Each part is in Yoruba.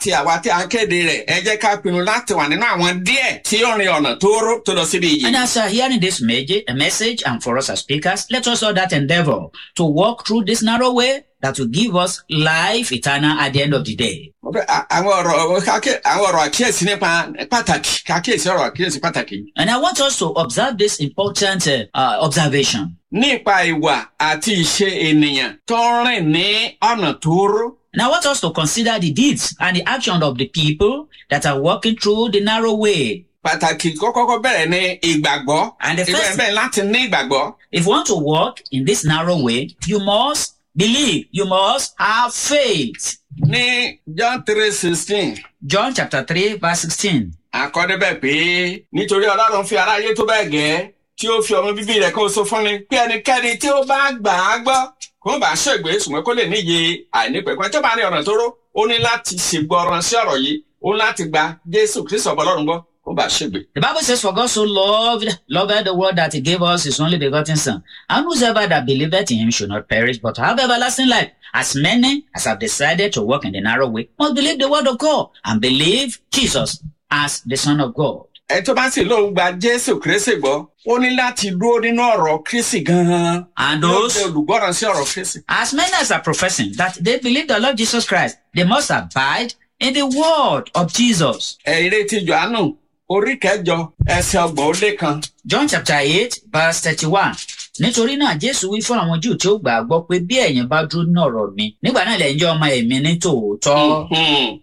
tí àwa tí a ń kéde rẹ̀ ẹ jẹ́ ká pinnu láti wà nínú àwọn díẹ̀ tí ó rin ọ̀nà tóóró tó lọ síbi yìí. And as you are hearing this me- a message, and for us as speakers, let us all that endeavor to walk through this narrow way that will give us life eternal at the end of the day. Mo fẹ́- a- àwọn ọ̀rọ̀ káké- àwọn ọ̀rọ̀ àkíyèsí nípa pàtàkì kákíyèsí ọ̀rọ̀ àkíyèsí pàtàkì. And I want us to observe this important uh, uh, observation. nípa ìwà àti ìṣe ènìyàn tó ń rìn ní ọ̀nà tóóró. And I want us to consider the deeds and the action of the people that are walking through the narrow way. pàtàkì kọ́kọ́kọ́ bẹ̀rẹ̀ ní ìgbàgbọ́. And the ìgbà first, bẹ̀rẹ̀ láti ní ìgbàgbọ́. if you want to walk in this narrow way, you must believe, you must have faith. ní John three sixteen John chapter 3, verse 16. àkọ́débẹ̀ pé nítorí ọlọ́run fi aráyé tó bẹ́ẹ̀ gẹ́ tí ó fi ọmọ bíbí rẹ̀ kó so fún ni pé ẹnikẹ́ni tí ó bá gbà á gbọ́ kó bá ṣègbè ṣùgbọ́n kó lè níye àìnípẹ̀kun tó bá ní ọ̀nà tó ró ó ní láti ṣègbọràn sí ọ̀rọ̀ yìí ó ní láti gba Jésù Kristi ọ̀bọ ọlọ́run gbọ́ kó bá ṣègbè. The Bible says, For God so loved, loved the world that he gave us his only begotten Son. And whosoever that believeth in him should not perish, but have everlasting life. As many as have decided to walk in the narrow way must believe the word of God and believe Jesus as the Son of God. ẹ tó bá sì lóun gba Jésù Kristi gbọ́ ó ní láti dúró nínú ọ̀rọ̀ Kristi gan-an. And Yóò those, jẹ́ olùgbọ́ràn sí ọ̀rọ̀ Kristi. as many as are professing that they believe the Lord Jesus Christ, they must abide in the word of Jesus. ẹ̀rí ti Jòhánù orí kẹjọ ẹsẹ̀ ọgbọ̀n ó lé kan. John chapter eight verse thirty-one. Nítorí náà Jésù wí fún àwọn Júù tí ó gbà á gbọ́ pé bí ẹ̀yin bá dúró ní ọ̀rọ̀ mi, nígbà náà lẹ́yìn jẹ́ ọmọ ẹ̀mí ní tòótọ́. Mhm.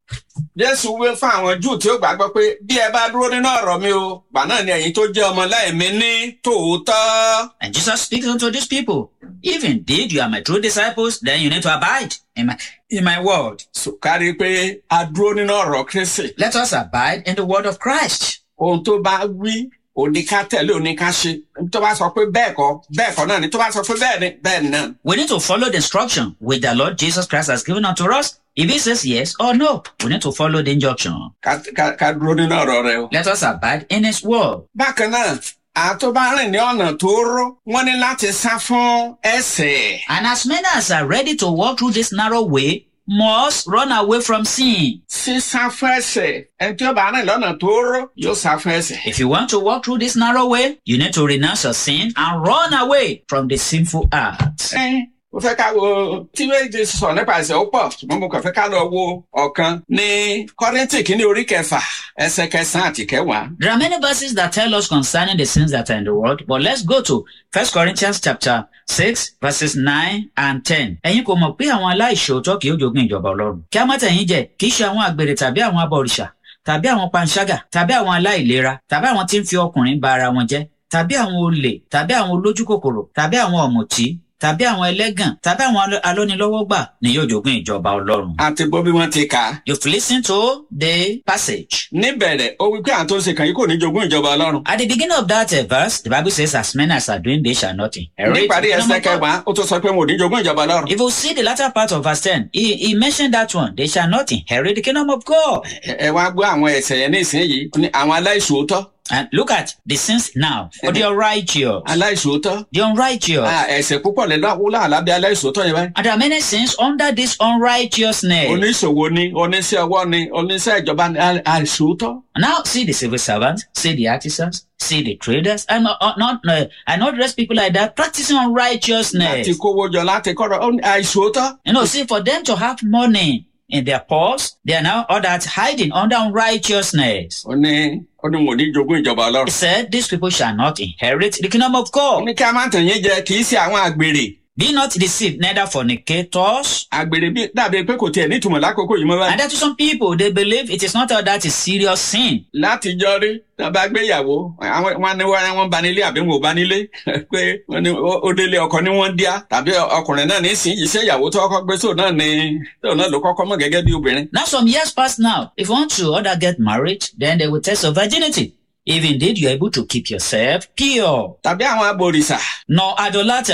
Jésù wí fún àwọn Júù tí ó gbàgbọ́ pé bí ẹ bá dúró nínú ọ̀rọ̀ mi o, gbà náà ni ẹ̀yin tó jẹ́ ọmọ láìmí ní tòótọ́. And Jesus speaks unto these people, if indeed you are my true disciples, then you need to abide in my, in my word. Sùkárí pé a dúró nínú ọ̀rọ̀ Kristi. Let us abide in the word of Christ. Ohun tó bá wí, òní ká tẹ̀lé òní ká ṣe. Tó bá sọ pé bẹ́ẹ̀ kọ́, bẹ́ẹ̀ kọ́ náà ni. Tó bá sọ pé bẹ́ẹ̀ ni, bẹ́ẹ̀ ni náà. We need to follow the instruction which the Lord Jesus Christ has given unto us. If he says yes or no, we need to follow the injunction. Ká ká- ká dúró nínú ọ̀rọ̀ rẹ o. Let us abide in his word. Bákan náà, àtó bá rìn ní ọ̀nà tó ró, wọ́n ní láti sá fún ẹ̀ṣẹ̀. And as many as are ready to walk through this narrow way must run away from sin. Sísá fún ẹ̀ṣẹ̀. Ẹni tí ó bá rìn lọ́nà tó ró, yóò sá fún ẹ̀ṣẹ̀. If you want to walk through this narrow way, you need to renounce your sin and run away from the sinful acts. Ẹ́n, mo fẹ́ ká wo tí méjì sọ nípa ẹ̀ṣẹ̀ ó pọ̀ ṣùgbọ́n mo kàn fẹ́ ká lọ wo ọ̀kan ní Kọ́ríńtì kìíní orí kẹfà ẹsẹ̀ kẹsàn-án àti kẹwàá. There are many verses that tell us concerning the sins that are in the world, but let's go to 1 Corinthians chapter 6 verses 9 and 10. Ẹ̀yin kò mọ̀ pé àwọn aláìṣòótọ́ kì í jogún ìjọba Ọlọ́run. Kí á má tẹ̀yìn jẹ, kì í ṣe àwọn àgbèrè tàbí àwọn abọ̀rìṣà, tàbí àwọn panṣágà, tàbí àwọn aláìlera, tàbí àwọn tí ń fi ọkùnrin ba ara wọn jẹ́, tàbí àwọn olè, tàbí àwọn olójúkòkòrò, tàbí àwọn ọ̀mùtí, tàbí àwọn ẹlẹ́gàn, tàbí àwọn alọ́- alọ́nilọ́wọ́gbà ni yóò jogún ìjọba Ọlọ́run. àti gbọ́ bí wọ́n ti kà á. You've listened to the passage. níbẹ̀rẹ̀ ó wí pé àwọn tó ń ṣe kàn yìí kò ní jogún ìjọba Ọlọ́run. At the beginning of that uh, verse, the Bible says, As many as are doing, they shall not inherit. níparí the kingdom ẹsẹ̀ of God." kẹwàá ó tún sọ pé wọn ò ní jogún ìjọba Ọlọ́run. If you see the latter part of verse 10, he, he mentioned that one. They shall not inherit the kingdom of God. ẹ ẹ wá gbọ́ àwọn ẹ̀ṣẹ̀ yẹn ní ìsinyìí ó ní àwọn aláìṣòótọ́ And look at the sins now. For the unrighteous. aláìṣòótọ́ The unrighteous. Ah, ẹ̀ṣẹ̀ púpọ̀ lẹ́nu wúlò àlábẹ́ aláìṣòótọ́ yẹn báyìí. And there are many sins under this unrighteousness. oníṣòwò ni oníṣẹ́ ọwọ́ ni oníṣẹ́ ìjọba ni à- àìṣòótọ́. Now see the civil servants, see the artisans, see the traders, and uh, not uh, and not rest people like that practicing láti unrighteousness. kówó jọ láti kọ́rọ̀ ó ní àìṣòótọ́. You know, see, for them to have money in their purse, they are now all that hiding under unrighteousness. ó ní ó ní wọn ò ní jogún ìjọba He Ọlọ́run. said, These people shall not inherit the kingdom of ó God. ní kí a má tàn yín jẹ kì í ṣe àwọn àgbèrè. Be not deceived, neither fornicators. àgbèrè bí dàbí pé kò tiẹ̀ nítumọ̀ lákòókò yìí mọ́ báyìí. And that to some people, they believe it is not all that is serious sin. láti jọ rí tá a bá gbéyàwó àwọn wọn ní wọn wọn bá nílé àbí wọn ò bá nílé pé wọn ní ó ó délé ọkọ ní wọn díá tàbí ọkùnrin náà nísìnyí iṣẹ́ ìyàwó tó kọ́kọ́ gbé sóò náà ni tóun náà ló kọ́kọ́ mọ̀ gẹ́gẹ́ bí obìnrin. Now, some years past now, if you want to other get married, then they will test your virginity. If indeed you are able to keep yourself pure, tàbí àwọn abòrìṣà nor idolaters,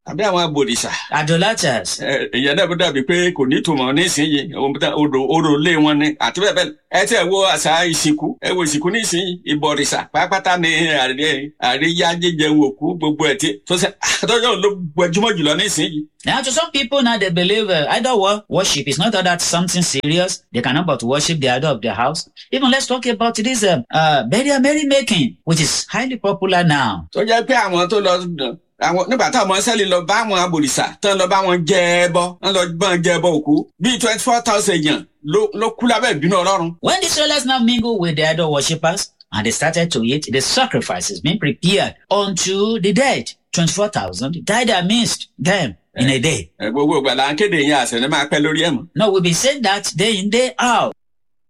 àbí àwọn abòrìṣà idolaters. ẹ, ìyẹn náà bó dàbí pé kò ní ìtumọ̀ nísìnyí ohun tá- odò odò lé wọn ni àti bẹ́ẹ̀ bẹ́ẹ̀ lọ. ẹ tẹ́ ẹ wo àṣà ìsìnkú ẹ wo ìsìnkú nísìnyí ìbọ̀rìṣà pátápátá ni àríyá àríyá jíjẹun òkú gbogbo ẹ̀ tí tó ṣe àtọ́jọ́ ló gbajúmọ̀ jùlọ nísìnyí. Now, to some people now they believe uh, idol wor- worship is not all that something serious. They cannot but worship the idol of their house. Even let's talk about this um, uh, burial merrymaking, which is highly popular now. tó jẹ́ pé àwọn tó lọ àwọn nígbà táwọn ọmọ sẹ́lì lọ bá àwọn abòrìṣà tán lọ bá wọn jẹ ẹbọ wọn lọ bá wọn jẹ ẹbọ òkú bíi twenty four thousand èèyàn ló ló kú lábẹ́ ìbínú ọlọ́run. When the Israelites now mingle with the idol worshippers and they started to eat the sacrifices being prepared unto the dead, 24,000 died amidst them in a day. ẹ gbogbo ìgbà là ń kéde yẹn àṣẹ ní máa pẹ́ lórí ẹ̀ mọ́. No, we've been saying that day in, day out.